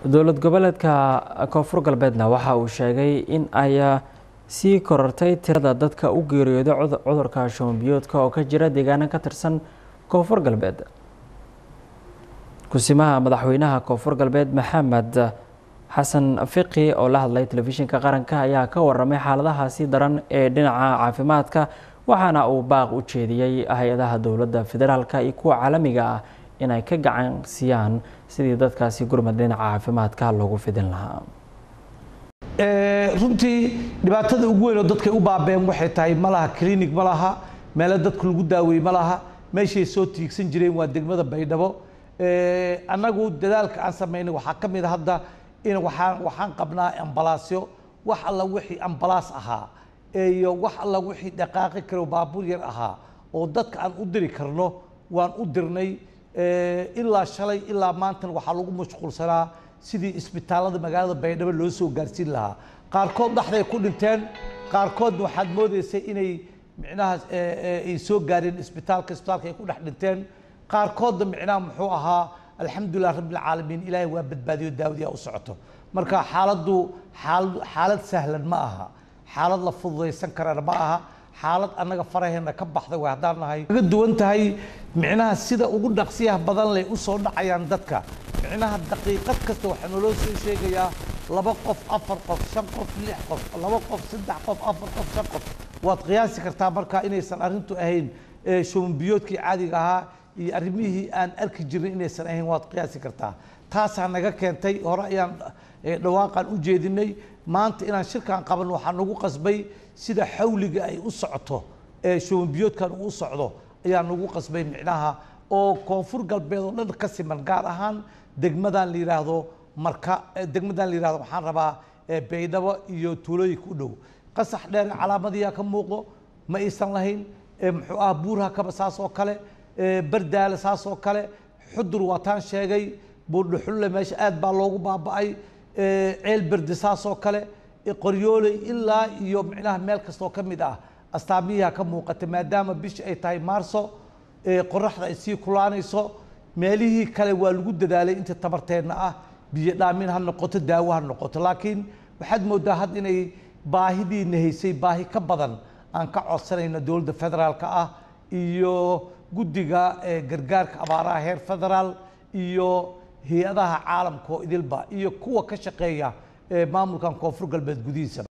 dowlad goboleedka koonfur galbeedna waxa uu sheegay in ay sii korortay tirada dadka u geeriyooda cudurka shubanbiyoodka oo ka jira deegaano ka tirsan koonfur galbeed kusimaha madaxweynaha koonfur galbeed maxamed xasan fiqi oo la hadlay telefishinka qaranka ayaa ka waramay xaaladahaasi daran ee dhinaca caafimaadka waxaana uu baaq u jeediyey hay-adaha dowladda federaalka iyo kuwa caalamiga ah inay ka gacan siiyaan sidii dadkaasi gurmad dhinaca caafimaadka loogu fidin lahaa runtii dhibaatada ugu weyn oo dadkay u baabeen waxay tahay ma laha clinic ma laha meelo dadka lagu daaweeye ma laha meeshay soo tiigsan jireen waa degmada baydhabo annagu dadaalka aan samaynay waxaa ka mid a hadda in waxaan waxaan qabnaa ambalaasyo wax alla wixii ambalaas ahaa iyo wax alla wixii dhaqaaqi karo baabuur yar ahaa oo dadka aan u diri karno waan u dirnay ilaa shalay ilaa maantana waxaa lagu mashquulsanaa sidii isbitaalada magaalada baydhabo loo soo gaarsiin lahaa qaarkood dhexday ku dhinteen qaarkoodna waxaad moodaysay inay micnaha ay soo gaareen isbitaalka isbitaalka ay ku dhex dhinteen qaarkoodna micnaha muxuu ahaa alxamdulilah rabbilcaalamiin ilaahay waa badbaadiyo daawadiyaa u socoto marka xaaladdu xaalad xaalad sahlan ma aha xaalad la fududaysan karana ma aha xaalad annaga faraheena ka baxday way haddaan nahay kaga duwan tahay micnaha sida ugu dhaqsiyaha badan leh u soo dhacayaan dadka micnaha daqiiqad kasta waxaa naloo soo sheegayaa laba qof afar qof shan qof lix qof laba qof saddex qof afar qof shan qof waad qiyaasi kartaa marka inaysan arrintu ahayn shubanbiyoodkii caadiga ahaa iyo arrimihii aan arki jirnay inaysan ahayn waad qiyaasi kartaa taasaa naga keentay hore ayaan dhawaaqan u jeedinay maanta inaan shirkan qaban waxaa nagu qasbay sida xawliga ay u socoto ee shubanbiyoodkan uu u socdo ayaa nagu qasbay micnaha oo koonfur galbeed oo dhan ka siman gaar ahaan degmadan la yidhaahdo marka degmadan la yidhahdo waxaan rabaa baydhabo iyo tuulooyinka u dhow qasax dheer calaamadiyaa ka muuqdo ma aysan lahayn muxuu ah buurha kaba saas oo kale bardaale saas oo kale xudur waataan sheegay buurdhuxulle meesha aad baa loogu baaba'ay ceel berdi saas oo kale qoryooley ilaa iyo micnaha meel kastoo ka mid ah astaamiyaha ka muuqata maadaama bisha ay tahay maarso qoraxda ay sii kulaanayso meelihii kale waa lagu dadaalay inta tabarteenna ah biyo dhaamin ha noqoto daawo ha noqoto laakiin waxaad moodaa had inay baahidiina haysay baahi ka badan aan ka codsanayno dowladda federaalka ah iyo guddiga gargaarka abaaraha heer federaal iyo hay-adaha caalamka oo idilba iyo kuwa ka shaqeeya maamulkan koonfur galbeed gudihiisa